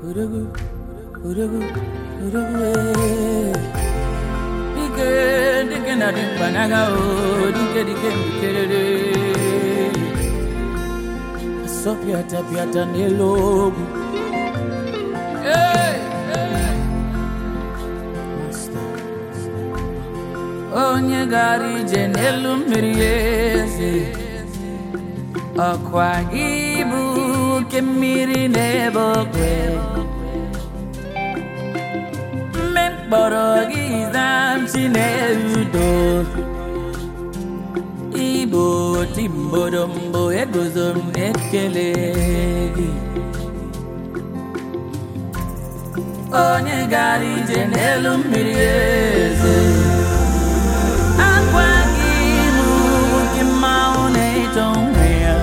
Urugu, urugu, urugu, eh. Dike, dike na dimpanaga, oh, dike, dike, dikerere. Asopiata, piata, nelogu. Hey, hey. Master. Onye gara ije n'elu mmiri eze ọkwa gị bụ oke mmiri n'ebe okwe mme mkpọrọ gị zamchi na-erudo igbo timbodombo eguzo m na-ekele gị onye gara ije n'elu mmiri eze akwa gị bụ oke mmanwụ na-eto onwe ya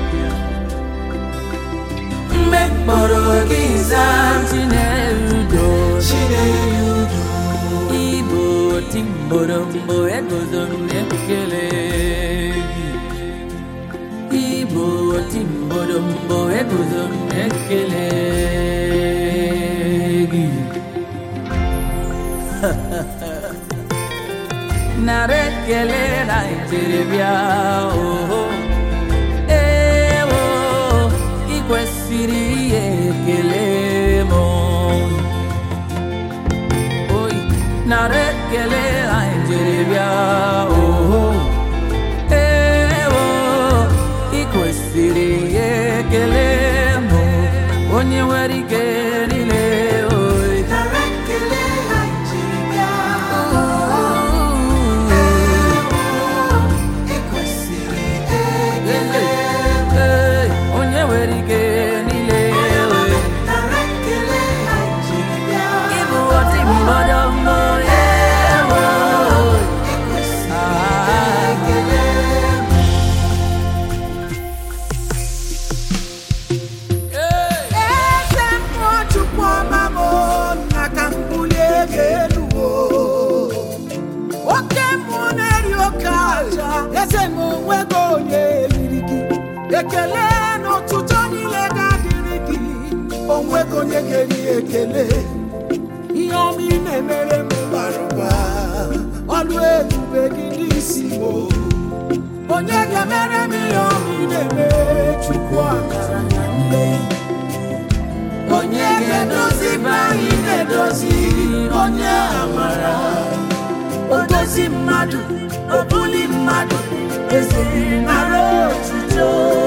mgbe mkpọrọ gị zaa chinerudo igbo timborombo eguzo m na-ekele gị igbo timborombo eguzo m na-ekele gị nara ekele na njeribịa oho ewo ị kwesịrị ihe ekele m oyi nara ekele na njeribịa oho ewo ị kwesịrị ihe ekele m onye nwere ike niile oyi Ee, onye nwere ike niile oyi Ibu oti mbodo mbo ewo Ah, Hey! Eze mmụọ Chukwu ọma m na ka m bulie gị elu o. Oke mmụọ na-eri oke aja eze m onwego onye eriri gị ekele na ụtụtụ niile ga-adịrị gị onwego onye ga-eri ekele ihe ọma ị na-emere m bara ụba ọlụ ebube gị n'isi m o. onye ga-emere m ihe ọma ị na-emere Chukwu akara na mmehie onye ga-edozi be anyị na-edozi onye amara odozi mmadụ obuli mmadụ eze nara otuto